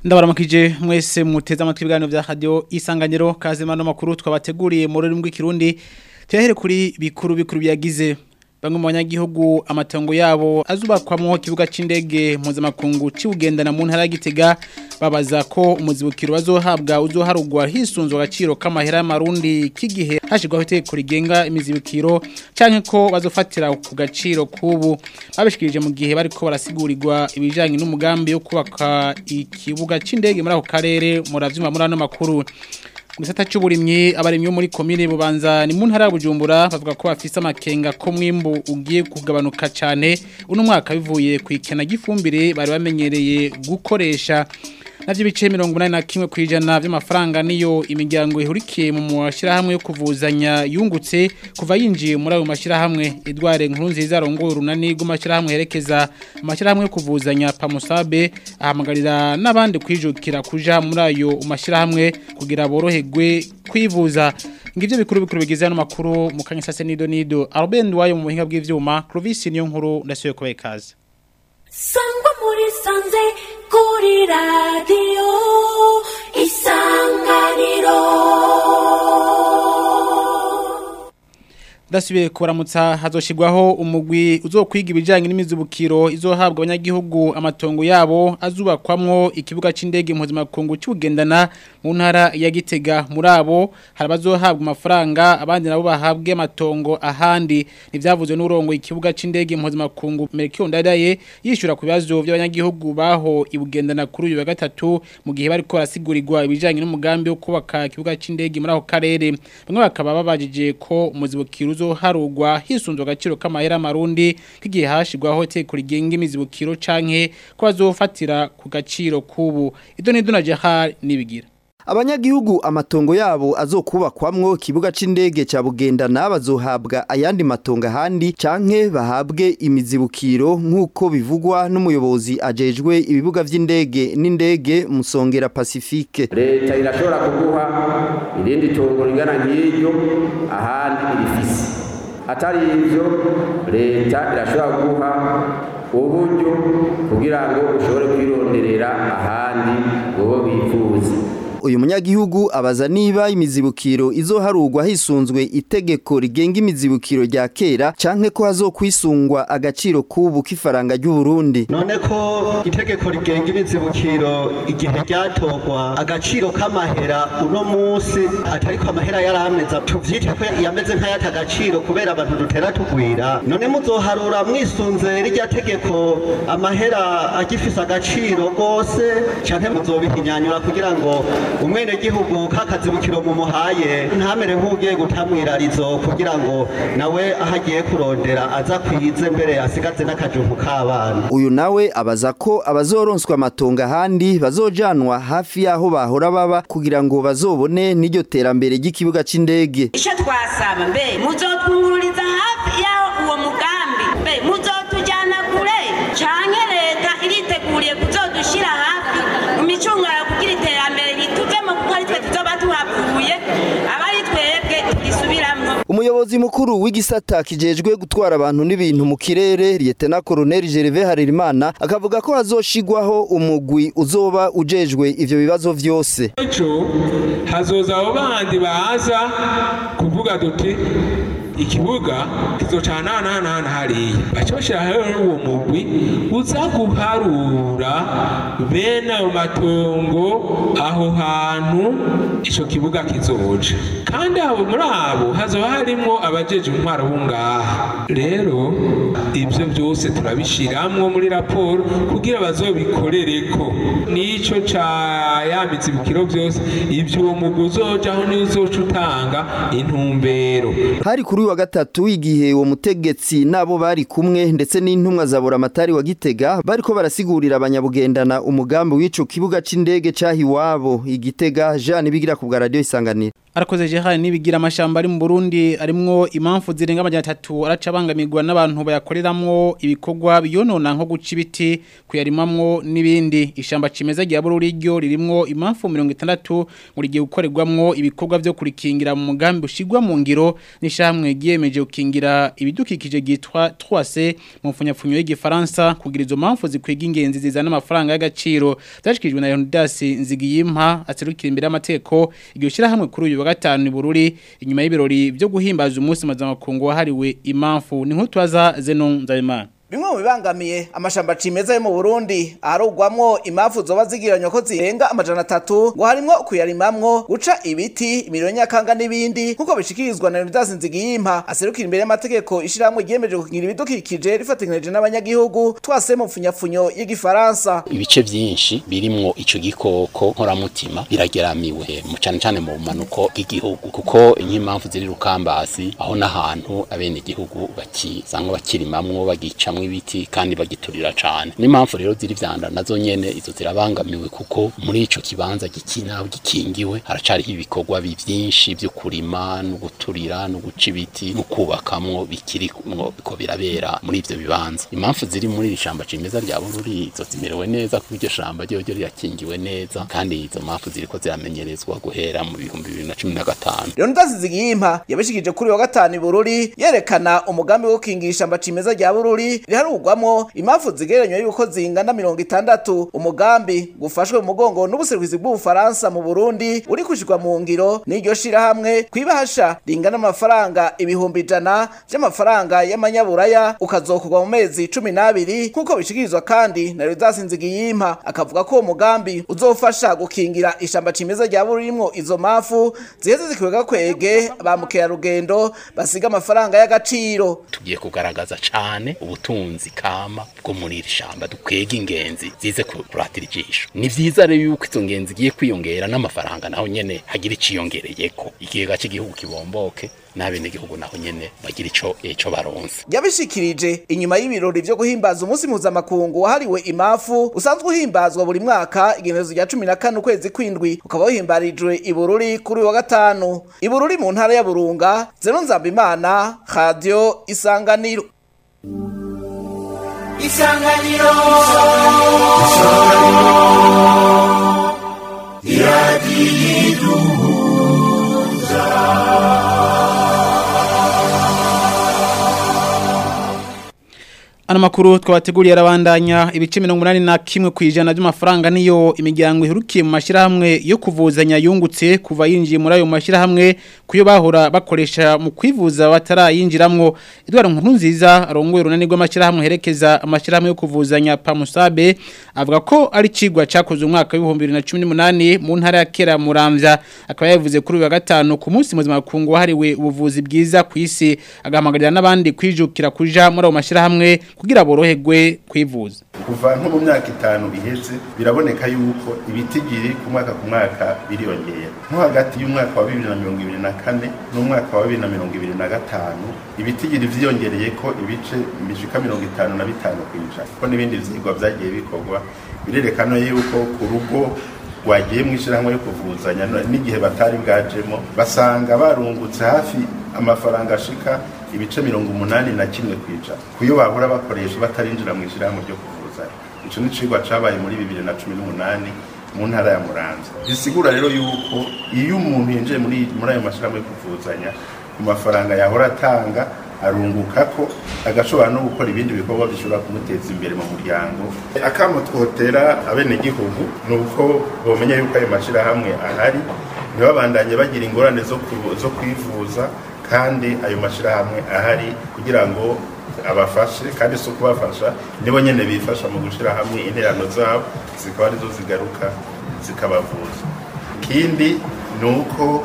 ndabaramukije mwese muteze amatwi ibiganiro vya radio isanganiro kazima no makuru twabateguriye mu rurimi rw'ikirundi tuyahere kuri bikuru bikuru byagize bamwe mu banyagihugu amatongo yabo azubakwamwo kibuga c'indege mpuzamakungu cibugendana mu ntara ya Gitega babaza ko umuzibukiro bazohabwa uzoharugwa hisunzwe agaciro k'amahera y'amarundi k'igihe hashirwaho itegeko rigenga imizibukiro canke ko bazofatira ku gaciro kubu babishikirije mu gihe bariko barasigurirwa ibijanye n'umugambi wo kubaka ikibuga c'indege muri ako karere muravyumva muri ano makuru Gisata cy'uburimyi abarimyi bo muri komine bubanza ni mu ntara ya Bujumbura bavuga ko bafise amakenga ko mwimbu ugiye kugabanuka cyane uno mwaka bivuye ku ikena gifumbire bari bamenyereye gukoresha navyo bice 81 kwijana by'amafaranga niyo imiryango ihurikiye mu mashirahamwe yo kuvuzanya yungutse kuva yinjiye muri ayo mashirahamwe Edouard Nkurunziza arongoye urunani rw'amashirahamwe herekeza amashirahamwe yo kuvuzanya Pamusabe ahamagarira n'abandi kwijukira kuja muri ayo mashirahamwe kugira boroherwe kwivuza ngivyo bikuru bikuru bigize no makuru mu kanyasase nido nido Albert wayo mu buhinga bw'ivyuma Clovis niyo nkuru ndasuye kubaye kaze sangwa muri sanze kuri radiyo isanganiro Dasubiye kuramutsa hazoshirwaho umugwi uzokwiga ibijanye n'imizubukiro izohabwa abanyagihugu amatongo yabo azubakwamwo ikibuga c'indege mpuzamakungu cy'ugendana mu ntara ya Gitega muri abo harabazohabwa amafaranga abandi nabo bahabwe amatongo ahandi nivyavuzwe n'urongo ikibuga c'indege mpuzamakungu Melchior Ndadaye yishura ku bibazo by'abanyagihugu baho ibugendana kuri uyu wa gatatu mu gihe bariko barasigurirwa ibijanye n'umugambi wo kubaka ikibuga c'indege muri ako karere bamwe bakaba babajije ko umuzibukiro harugwa hisunzwe agaciro k'amahera marundi kigiye hashirwaho teko rigenga imizibukiro canke ko bazofatira ku gaciro kubu ido nido na Jahar nibigira abanyagihugu amatongo yabo azokubakwamwo kibuga c'indege ca bugendana bazohabwa ayandi matongo ahandi canke bahabwe imizibukiro nk'uko bivugwa n'umuyobozi ajejwe ibibuga vy'indege n'indege musongera pacifique leta irashobora kuguha irindi tungo ringana nk'iryo ahandi irifise atari ivyo leta irashobora kuguha uburyo kugira ngo ushobore kwironderera ahandi wowe wifuza uyu munyagihugu abaza niba imizibukiro izoharugwa hisunzwe itegeko rigenga imizibukiro rya kera canke ko hazokwisungwa agaciro kubu k'ifaranga ry'u Burundi none ko itegeko rigenga imizibukiro igihe ryatogwa agaciro k'amahera uno munsi atari ko amahera yarameza tuvyite ko yameze nk'ayata agaciro kubera abantu dutera tugwira none muzoharura mwisunze rirya tegeko amahera agifise agaciro gose canke muzobihinyanyura kugira ngo umwene gihugu kakazibukiro mu muhaye ntamere nk'ugiye gutamwirarizo kugira ngo nawe aho agiye kurondera aza kwize mbere asigaze n'akajumpu k'abana uyu nawe abaza ko abazoronswa amatongo ahandi bazojanwa hafi y'aho bahora baba kugira ngo bazobone n'iryo terambere ry'ikibuga c'indege icyo twasaba mbe muzotwungururiza hafi y'aho uwo mugambi mbe muzotujyana kure canke leta iriteguriye kuzodushira hafi mu micungano kugira iterambere rituvemo kuko ari twe tuzoba tuhavuye abari twebwe tugisubiramo umuyobozi mukuru w'igisata kijejwe gutwara abantu n'ibintu mu kirere Lieutenant Colonel Gervais Harerimana akavuga ko hazoshigwaho umugwi uzoba ujejwe ivyo bibazo vyose ejo hazoza abo bandi baza kuvuga duti ikibuga kizocana hana hana hariya baca bashiraho uwo mugwi uza guharura bene ayo matongo aho hantu ico kibuga kizoja kandi abo muri abo hazoba harimwo abajeje intwaro bo ngaha rero ivyo byose turabishiramwo muri raporo kugira bazobikorereko n'ico ca ya mizibukiro byose ivyo uwo mugwi uzojaho nizoca utanga intumbero hari kuri wa gatatu igihe uwo mutegetsi nabo bari kumwe ndetse n'intumwa za buramatari wa Gitega bariko barasigurira abanyabugendana umugambi w'ico kibuga c'indege cahiwabo igitega Jean bigira ku bwa radio isanganiro Arakoze Gerard nibigira amashamba ari mu Burundi arimwo impamvu zirenga amajana 3 aracabangamirwa n'abantu bayakoreramwo ibikorwa biyonona nko guca ibiti kuyarimamwo nibindi ishamba cimeza rya Bururi ryo ririmwo impamvu 60 muri gihe gukorerwamwo ibikorwa byo kurikingira mu mugambi ushigwa mu ngiro nishamwe giyemeje gukingira ibidukikije gitwa 3C mu mfunyapfunyo y'igifaransa kugira izo mpamvu zikwega ingenzi zizana amafaranga y'agaciro byashikijwe na Leonidas Nzigiyimpa aserukira imbere y'amateko iryo shira hamwe kuri uyu wa gatanu i Bururi inyuma y'ibirori byo guhimbaza umunsi mpuzamakungu wahariwe impamvu ni nk'utwaza Zeno Nzabimana bimwe mu bibangamiye amashamba cimeza yo mu Burundi aharugwamwo impamvu zoba zigiranywa ko zirenga amajana atatu ngo harimwo kuyarimamwo guca ibiti imiriro nyakanga n'ibindi nk'uko bishikirizwa na Leonidas Nzigiyimpa aserukira imbere y'amategeko ishiramwe ryiyemeje gukingira ibidukikije rifatanije n'abanyagihugu twase mu mfunyafunyo y'igifaransa ibice byinshi birimwo ico gikoko nkoramutima birageramiwe mu cyane cyane mu bumanuko bw'igihugu kuko nk'impamvu ziri rukambasi aho n'ahantu abene igihugu bakisanga bakirimamwo bagicamwo ibiti kandi bagiturira cane n'impamvu rero ziri vyanda nazo nyene izo zirabangamiwe kuko muri ico kibanza gikina gikingiwe haracariho ibikorwa byinshi byo kurima no guturira no guca ibiti no kubakamwo bikirimwo biko birabera muri ivyo bibanza impamvu ziri muri iri shamba cimeza rya Bururi izo zimerewe neza kuko iryo shamba ryo ryo rirakingiwe neza kandi izo mpamvu ziriko ziramenyerezwa guhera mu bihumbi bibiri na cumi na gatanu Leonidas Nzigiyimpa yabishikije kuri wa gatanu i Bururi yerekana umugambi wo gukingira ishamba cimeza rya Bururi riharugwamwo impamvu zigereranywa y'uko zingana mirongo itandatu umugambi gufashwe mu mugongo n'ubuserukizi bw'ubufaransa mu Burundi uri kushirwa mu ngiro n'iryo shirahamwe kwibahasha ringana amafaranga ibihumbi ijana vy'amafaranga y'amanyaburaya ukazokorwa mu mezi cumi n'abiri nk'uko bishikirizwa kandi na Leonidas Nzigiyimpa akavuga ko uwo mugambi uzofasha gukingira ishamba cimeza rya Bururi rimwo izo mpamvu ziheze zikwega kwege ba mukerarugendo basiga amafaranga y'agaciro tugiye kugaragaza cane ubutunzi kama bwo muri iri shamba dukwega ingenzi zize kuratira ijisho ni vyiza rero yuko izo ngenzi zigiye kwiyongera n'amafaranga naho nyene hagira iciyongereyeko ikigega cy'igihugu kibomboke n'abene gihugu naho nyene bagira ico ico baronse yabishikirije inyuma y'ibirori vyo guhimbaza umunsi mpuzamakungu wahariwe imafu usanzwe uhimbazwa buri mwaka igenezo rya cumi na kane ukwezi kwindwi ukaba wahimbarijwe i Bururi kuri uyu wa gatanu i Bururi mu ntara ya Burunga Zeno Nzambimana Radio Isanganiro Isanganiro Ano makuru twabateguriye arabandanya ibice 81 kwijana by'amafaranga niyo imiryango ihurukiye mu mashirahamwe yo kuvuzanya yungutse kuva yinjiye muri ayo mashirahamwe kuyo bahora bakoresha mu kwivuza batarayinjiramwo Edward Nkurunziza arongoye runani rw'amashirahamwe herekeza amashirahamwe yo kuvuzanya Pamusabe avuga ko ari cigwa cakozwe umwaka wa 2018 mu ntara ya Kera Muramvya akaba yavuze kuri uyu wa gatanu ku munsi muzima kungu hariwe ubuvuzi bwiza ku isi agahamagarira n'abandi kwijukira kuja muri ayo mashirahamwe kugira boroherwe kwivuza kuva nko mu myaka itanu iheze biraboneka yuko ibitigiri ku mwaka ku mwaka biriyongera nko hagati y'umwaka wa bibiri na mirongo ibiri na kane n'umwaka wa bibiri na mirongo ibiri na gatanu ibitigiri vyiyongereye ko ibice bishika mirongo itanu na bitanu kw'ijana ko n'ibindi vyigwa vyagiye bikorwa birerekana yuko ku rugo rwagiye mu ishyirahamwe yo kuvuzanya n'igihe batari bwajemo basanga barungutse hafi amafaranga ashika ibice mirongo umunani na kimwe ku ijana kuyo bahora bakoresha batarinjira mu ishyirahamwe ryo kuvuzanya ico ni cigwa cabaye muri bibiri na cumi n'umunani mu ntara ya muramvya bisigura rero yuko iyo umuntu yinjiye muri muri ayo mashyirahamwe yo kuvuzanya ku mafaranga yahora atanga arunguka ko agashobora no gukora ibindi bikorwa bishobora kumuteza imbere mu muryango akamo twotera abenegihugu ni uko bomenya yuko ayo mashyirahamwe ahari ntibabandanye bagira ingorane zo ku- zo kwivuza kandi ayo mashyirahamwe ahari kugira ngo abafashe kandi si ukubafasha nibo nyene bifasha mu gushyira hamwe interano zabo zikaba arizo zigaruka zikabavuza ikindi ni uko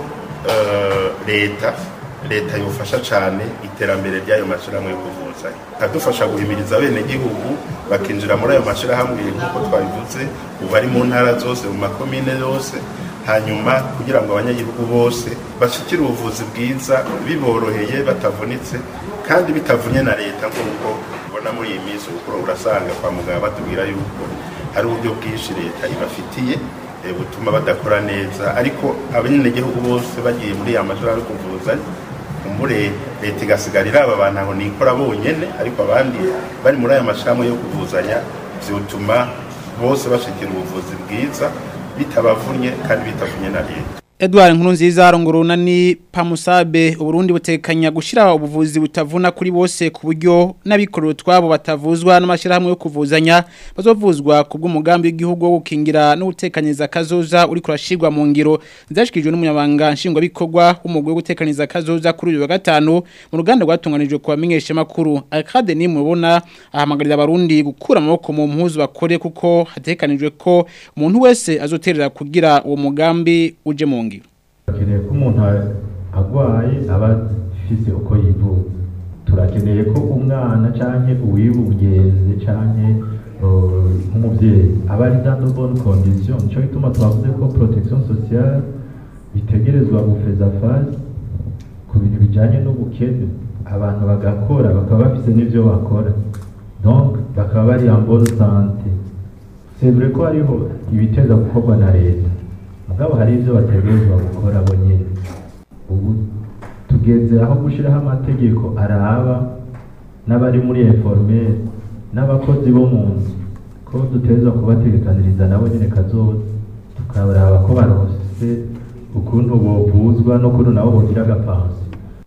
eh, leta leta yofasha cyane iterambere ry'ayo mashyirahamwe yo kuvuzanya ikadufasha guhimiriza abenegihugu bakinjira muri ayo mashyirahamwe nk'uko twabivuze ubu ari mu ntara zose mu makomine yose hanyuma kugira ngo abanyagihugu bose bashikire ubuvuzi bwiza biboroheye batavunitse kandi bitavunye na leta nk'uko ubona muri iyi minsi kuko urasanga kwa muganga batubwira yuko hari uburyo bwinshi leta ibafitiye eh, butuma badakora neza ariko abanyagihugu bose bagiye muri ya majoro yo kuvuzanya kumbure leta igasigara iraba abantu aho nikora bonyene ariko abandi bari muri aya mashirahamwe yo kuvuzanya vyotuma bose bashikira ubuvuzi bwiza bitabavunnye kandi bitavunye na leta Edouard Nkurunziza arongorona ni Pamusabe Uburundi butekanya gushira ubuvuzi butavuna kuri bose ku buryo n'abikorero twabo batavuzwa n'amashirahamwe yo kuvuzanya bazovuzwa kubwo mugambi w'igihugu wo gukingira no gutekaniza kazoza uri kurashirwa mu ngiro zashikijwe n'umunyabanga nshingwa bikorwa w'umugwe wo gutekaniza kazoza kuri uyu wa gatanu mu ruganda rwatunganijwe ku bamenyesha makuru Akade ni mubona ahamagarira abarundi gukura amaboko mu mpuzu bakore kuko hatekanijwe ko umuntu wese azoterera kugira uwo mugambi uje mu ngiro turakeneye ko umuntu agwaye aba afise uko yivuza turakeneye ko umwana canke uwibungenze canke uh, nk'umuvyeyi aba ari dans de bonnes conditions nico gituma twavuze ko protection sociale bitegerezwa gufeza fase ku bintu bijanye n'ubukene abantu bagakora bakaba bafise n'ivyo bakora donc bakaba bari en bonne santé c'est vrai ko hariho ibiteza gukorwa na leta mugabo hari ivyo bategerezwa gukora bo nyene ubu tugeze aho gushiraho amategeko araba n'abari muri informel n'abakozi bo mu nzu ko dutezwa kubategekaniriza nabo nyene kazoza tukaraba ko baronse ukuntu bovuzwa n'ukuntu nabo bogira agapansi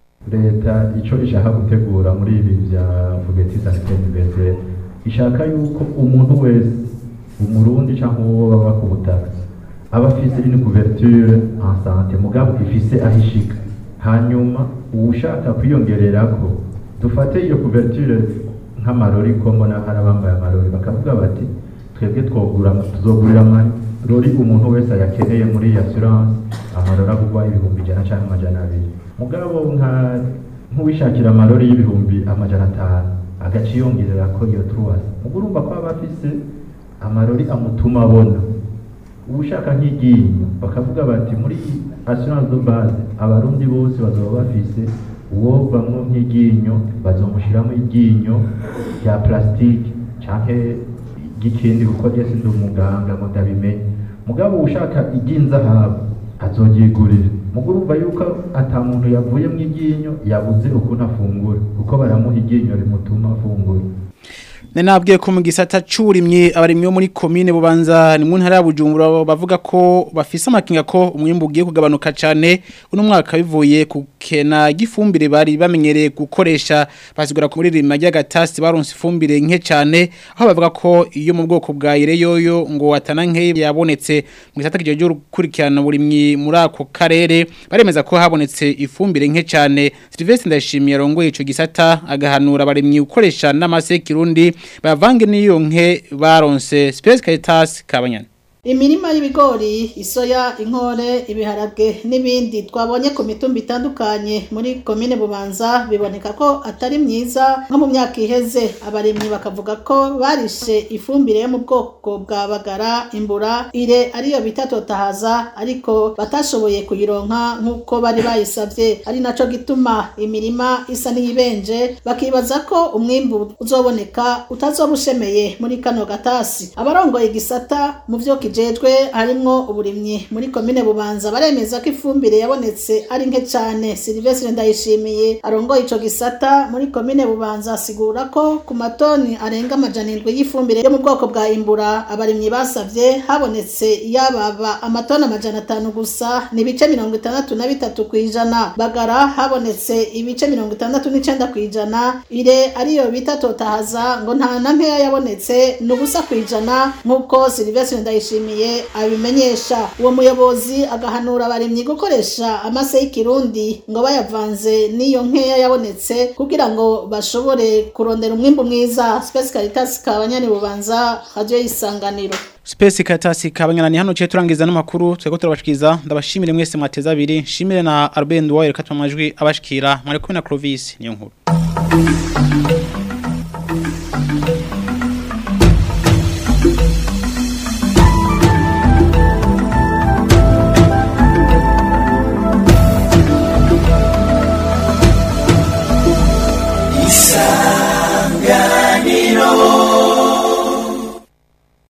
leta ico ishaka gutegura muri ibi vya fugeti sanitaire universelle ishaka yuko umuntu wese umurundi canke uwo baba ku butaka aba afise une couverture en santé mugabo ifise aho ishika hanyuma uwushaka kwiyongererako dufate iyo couverture nk'amarori ko mbona hari abambaye amarori bakavuga bati twebwe twogura tuzogurira amarori umuntu wese ayakeneye muri iyi assurance amarori agurwa ibihumbi ijana canke amajana abiri mugabo nka nk'uwishakira amarori y'ibihumbi amajana atanu agaca yongererako iyo truwasi mugo urumva ko aba afise amarori amutuma abona ubushaka nk'iryinyo bakavuga bati muri assurance de base abarundi bose bazoba bafise uwo bamwe nk'iryinyo bazomushiramo iryinyo rya plastique canke ry'ikindi kuko ryese ndi umuganga ngo ndabimenye mugabo ushaka iry'inzahabu azoryigurira mugo urumva yuko ata muntu yavuye mu iryinyo yabuze ukuntu afungura kuko baramuha iryinyo rimutuma afungura Nenabwiye ko mu gisata curimye abarimyi bo muri commune bubanza ni mu ntara ya Bujumbura bavuga ko bafise amakinga ko umwimbu ugiye kugabanuka cyane uno mwaka bivuye ku kena gifumbire bari bamenyereye gukoresha basigura ko muri rima ry'agatasi baronse ifumbire nke cyane aho bavuga ko iyo mu bwoko bwa ireyoyo ngo atana nke yabonetse mu gisata kijo cyo gukurikirana burimyi muri ako karere baremeza ko habonetse ifumbire nke cyane Sylvestre Ndashimiye rongoye ico gisata agahanura abarimyi gukoresha n'amase kirundi bavange n'iyo nke baronse Space Caritas kabanyana Imirima y'ibigori, isoya, inkore, ibiharage n'ibindi twabonye ku mitumba itandukanye muri komine Bubanza biboneka ko atari myiza nko mu myaka iheze abarimyi bakavuga ko barishe ifumbire yo mu bwoko bwa bagara imbura ire ariyo bita totahaza ariko batashoboye kuyironka nk'uko bari bayisavye ari naco gituma imirima isa n'iyibenje bakibaza ko umwimbu uzoboneka utazoba ushemeye muri kano gatasi abarongoye igisata mu vyo kijejwe harimwo uburimyi muri komine bubanza baremeza ko ifumbire yabonetse ari nke cyane Silvestre Ndayishimiye arongoye ico gisata muri komine bubanza asigura ko ku matoni arenga amajana indwi y'ifumbire yo mu bwoko bwa imbura abarimyi basavye habonetse yababa amatoni amajana atanu gusa ni ibice mirongo itandatu na bitatu kw'ijana bagara habonetse ibice mirongo itandatu n'icenda kw'ijana ire ariyo bita totahaza ngo nta na nkeya yabonetse ni ubusa kw'ijana nk'uko Silvestre Ndayishimiye abimenyesha uwo muyobozi agahanura abarimyi gukoresha amase y'ikirundi ngo bayavanze n'iyo nkeya yabonetse kugira ngo bashobore kurondera umwimbu mwiza Space Caritas kabanyani bubanza radio y'isanganiro Space Caritas kabanyana ni hano cye turangiza n'amakuru twego turabashikiza ndabashimire mwese mwateza abiri shimire na Albert Ndwaye katwa amajwi abashikira mwari kumwe na Clovis niyo nkuru